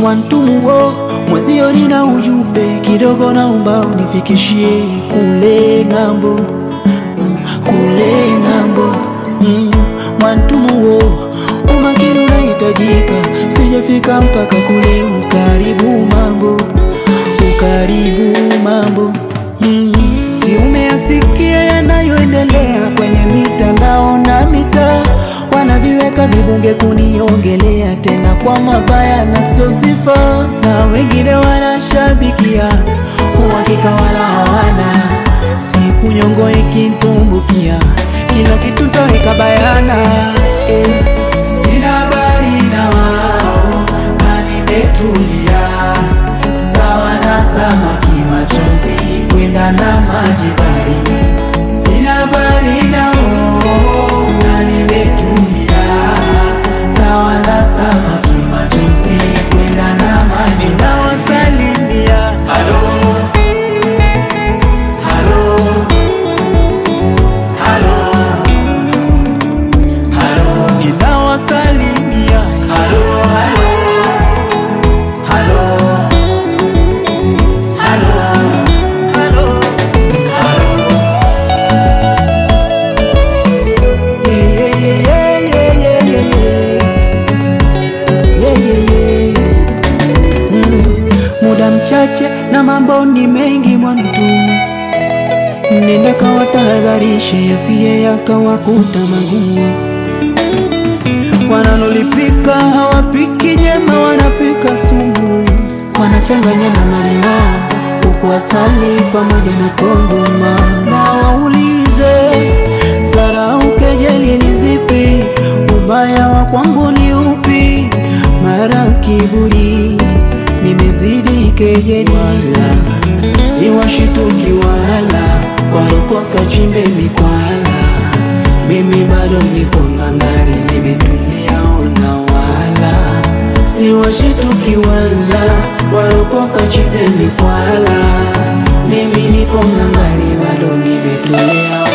Mwantumuo mwezio, nina ujumbe kidogo, naomba unifikishie kule ng'ambo, kule ng'ambo. Mm, Mwantumuo, umakini unahitajika, sijafika mpaka kule. Ukaribu mambo, ukaribu mambo. Mm, si umeyasikia yanayoendelea kwenye mitandao na mitaa wanaviweka vibunge kuniongelea tena kwa mabaya na sio sifa, na wengine wanashabikia uhakika wala hawana. Siku nyongo ikitumbukia, kila kitu taweka bayana eh. Sina habari na wao na nimetulia, sawa na samaki machozi kwenda na maji barini. Sina habari nao na nimetulia, sawa na samaki machozi kwenda na maji nawasalimia. Halo, halo, halo, halo, ninawasalimia. Halo, halo, halo, halo, halo, halo. Yeah, yeah, yeah, yeah, yeah, yeah, yeah. Yeah, yeah, yeah. Mm. Muda mchache na mambo ni mengi Mwantumu, nenda kawatahadharishe yasiye yakawakuta magumu. Wanalolipika hawapiki nyema, wanapika sumu, wanachanganya na malimao huku asali pamoja na kongoma. Na waulize zarau, kejeli ni zipi? Ubaya wa kwangu ni upi? Mara kiburi nimezidi kejeli, wala si washituki wala waropoka chimbe mikwala. Mimi bado nipo ngangari, nimetulia ona, wala si washituki wala waropoka chimbe mikwala. Mimi nipo ngangari, bado nimetulia